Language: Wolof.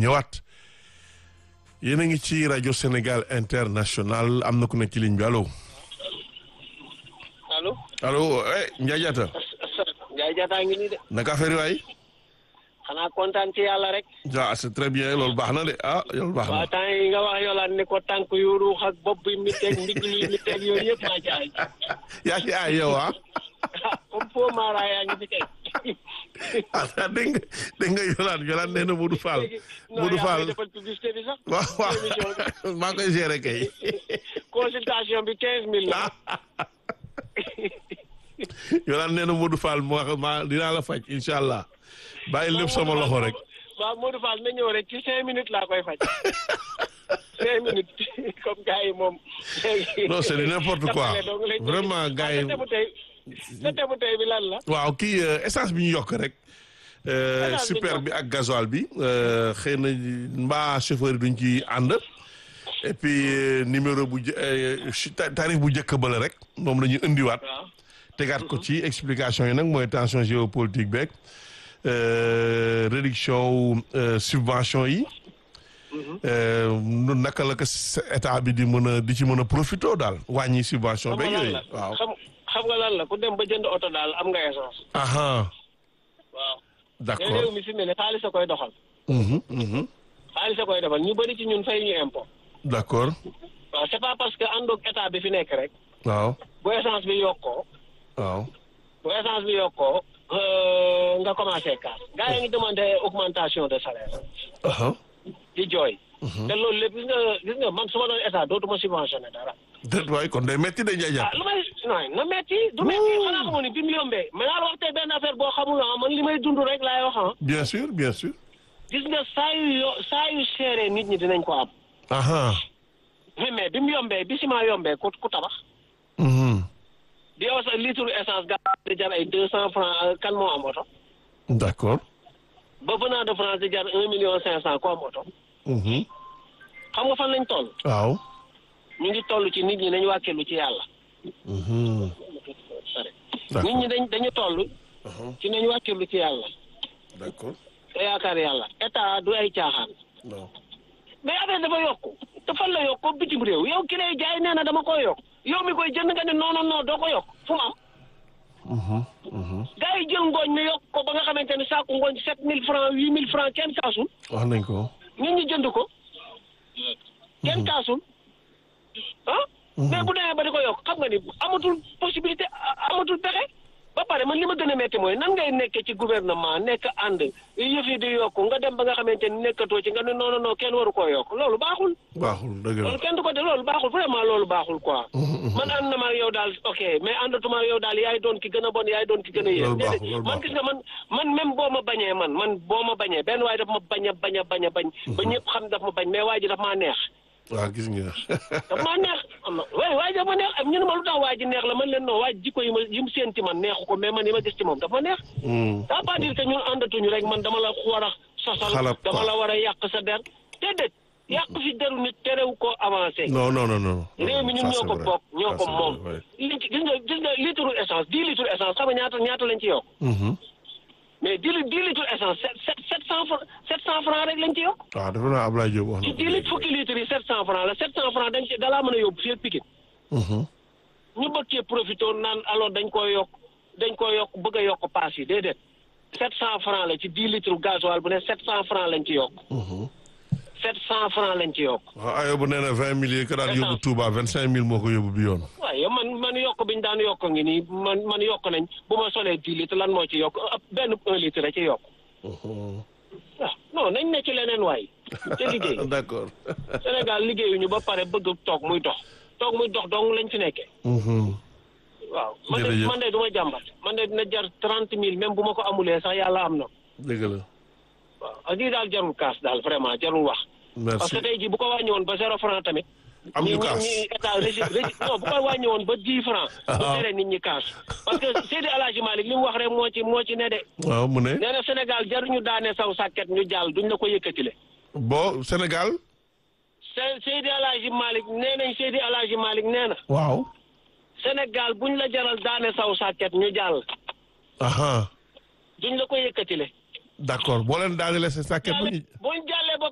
ñëwaat yéen a ngi ci rajo Sénégal international am na ku nekk ci ligne bi allo. allo. allo eh Ndiaye Diatta. Ndiaye Diatta ngi nii de. naka affaire yi waay. xanaa kontaan ci yàlla rek. ah c'est très bien loolu baax na de ah loolu baax na. waaw temps yi nga wax yolaan ni ko tànk yu ruux ak bopp bi mi teg ndigg li mi teg yooyu yëpp maa ci ay. yaa ngi ay yow ah. comme foo Mara yaa ngi fi kay. ah dégg nga dégg nga yolaan yolaan nee na Modou Fall. Modou non yaa Fall ngi defal publicité bi sax. waaw waaw émission bi. maa ngi koy gérer kay. consultation bi quinze mille la. yolaan nee na Modou Fall ma ma dinaa la faj incha allah. bàyyi lépp sama loxo rek. waaw Modou Fall na ñëw rek ci cinq minutes laa koy faj. cinq minutes comme gars yi moom. non c'est du n'importe quoi Jàppale dong lañ vraiment gars yi. sa tebu tey sa tebu tey bi lan la. waaw kii euh, essence bi ñu yokk rek. euh, Essence bi ñu super yokk. bi ak gasoil bi euh, xëy na mbaa chauffeur yi duñ ci ànd. et puis euh, numéro bu jë- euh, chi- ta- tarif bu njëkk ba la rek moom la ñu indiwaat. waaw. tegaat ko ci explication yi nag mooy tension géopolitique beeg euh, réduction wu euh, subvention yi. euh, nu naka la ko s- état bi di mën a di ci mën a profité daal wàññi subvention xam beeg nga lan yooyu la waaw. xam xam nga lan la ku dem ba jënd oto daal am nga essence. aha waaw. te d'accord réew mi fi mu ne xaalis a koy doxal. Mhm, mhm. xaalis a koy doxal ñu bëri ci ñun fay ñu impôt. d'accord waaw c'est pas parce que àndoog état bi fi nekk rek. waaw bu essence bi yokkoo. waaw bu essence bi yokkoo. euh, nga commencé kaas. gars yi ngi demandé augmentation de salaire. aha di jooy. te loolu lépp gis nga gis nga man su ma doon état dootuma subventionné dara. déet waay kon day metti de Ndiaye ah Diatta lu may non na metti du metti xanaa xamoon ni bi mu yombee mais naa la wax tey benn affaire boo xamul ah man li may dund rek laay wax ah. bien sûr bien sûr gis nga saa yu yo saa yu seeree nit ñi dinañ ko am. aha mais mais bi mu yombee bi ciment yombee ku ku tabax. mhm. di yow sa litre essence ga di jar ay deux cent francs euh, kan moo am oto. d'accord ba venant de France di jar un million cinq cent ku am oto. mhm. xam nga fan lañ toll. waaw ñu ngi toll ci nit ñi nañ wàkkeelu ci yàlla. mhm. nit ñi dañ dañu toll. ci nañ wàkkeelu ci yàlla. d'accord te yaakaar yàlla état du ay caaxaan. non mais affaire dafa yokku te fan la yokk ko bitim réew yow ki lay jaay nee na dama koy yokk yow mi koy jënd nga ne non non non doo ko yokk fu mu am. mhm, mhm. gars yi jël ngooñ mi yokk ko ba nga xamante ne saaku ngooñ sept mille francs huit mille francs kenn kaasul wax nañ ko nit ñi jënd ko kenn kaasul ah. mais bu demee ba di ko yokk xam nga ni amatul possibilité a- amatul pexe ba pare man li ma gën a metti mooy nan ngay nekkee ci gouvernement nekk ànd yëf yi di yokk nga dem ba nga xamante ni nekkatoo ci nga ne non non non kenn waru koo yokk loolu baaxul. baaxul dëgg la loolu kenn du ko def loolu baaxul vraiment loolu baaxul quoi. man ànd na ma ak yow daal ok mais àndatuma ak yow daal yaay doon ki gën a bon yaay doon ki gën a yéen. Loolu baaxul, loolu man baaxul. gis nga man man même boo ma bañee man man boo ma bañee benn waay daf ma bañ a bañ a bañ a bañ. ba ñëpp xam daf ma bañ mais waa ji daf maa neex. waaw gis nga daf maa neex am na waaye waa ji daf ma neex ñu ne ma lu tax waa ji neex la man leen non waa ji jikko yi ma yi mu séen ci man neexu ko mais man yi ma gis ci moom daf ma neex. Hmm. ça veut pas dire que ñun àndatuñu rek man dama la war a sosal. Xalab quoi. dama la war a yàq sa der déedéet yàq fi deru nit terew ko avancé. non non non non réew mi ñun Ça, ñoo c'est ko vrai. bokk ñoo Ça, ko c'est moom vrai, ouais. li ci gis nga gis nga litre essence dix litres essence xam nga ñaata ñaata lañ ci yokk Mhm. mais dix li- dix litres essence sept sept sept cent franc sept cent franc rek lañ ci yokk waaw dafa naa Ablaye Diop wax ci na dix litres fukki litres yi sept cent franc la sept cent franc dañ ci dalaa mën a yóbbu fii Pikine Mhm. ñu bëgg cee profité naan alors dañ koy yokk dañ koy yokk bëgg a yokk paas yi déedéet sept cent franc la ci dix litres gasoil bu ne sept cent franc lañ ci yokk Mhm. sept cent franc lañ ci yokk waaw ayo bu nee na vingt mille yi ko daan yóbbu Touba vingt cinq mille moo ko yóbbu bi yoon waaye man man yokk bi ñu daan yokk ngi nii man man yokk nañ bu ma solee dix litres lan moo ci yokk ab benn un litre a ci yokk Mhm. ah non nañ ne ci leneen waay te liggéey d'accord Sénégal liggéeyuñu ba pare bëgg toog muy dox toog muy dox dong lañ fi nekkee Mhm. waaw man de Jërëjëf. man de du ma jàmbat man de dina jar trente mille même bu ma ko amulee sax yàlla am na dëgg la waaw ak lii daal jarul kaas daal vraiment jarul wax parce merci que tey jii bu ko wàññi woon ba zéro franc tamit am ñu ñi kaas ñi état régi régi non bu ko wàññi woon ba dix franc bu Ah. tere nit ñi kaas parce que Seydi El Hadji Malick li mu wax rek moo ci moo ci ne de waaw mu ne nee na Sénégal jaruñu daane saw sàkket ñu jàll duñ la ko yëkkatile bon Sénégal Se- Seydi El Hadji Malick nee nañ Seydi El Hadji Malick nee na waaw Sénégal buñ la jaral daane saw sàkket ñu jàll aha duñ la ko yëkkatile d'accord boo leen daanelee sa sàkket ba ñu buñ jàllee ba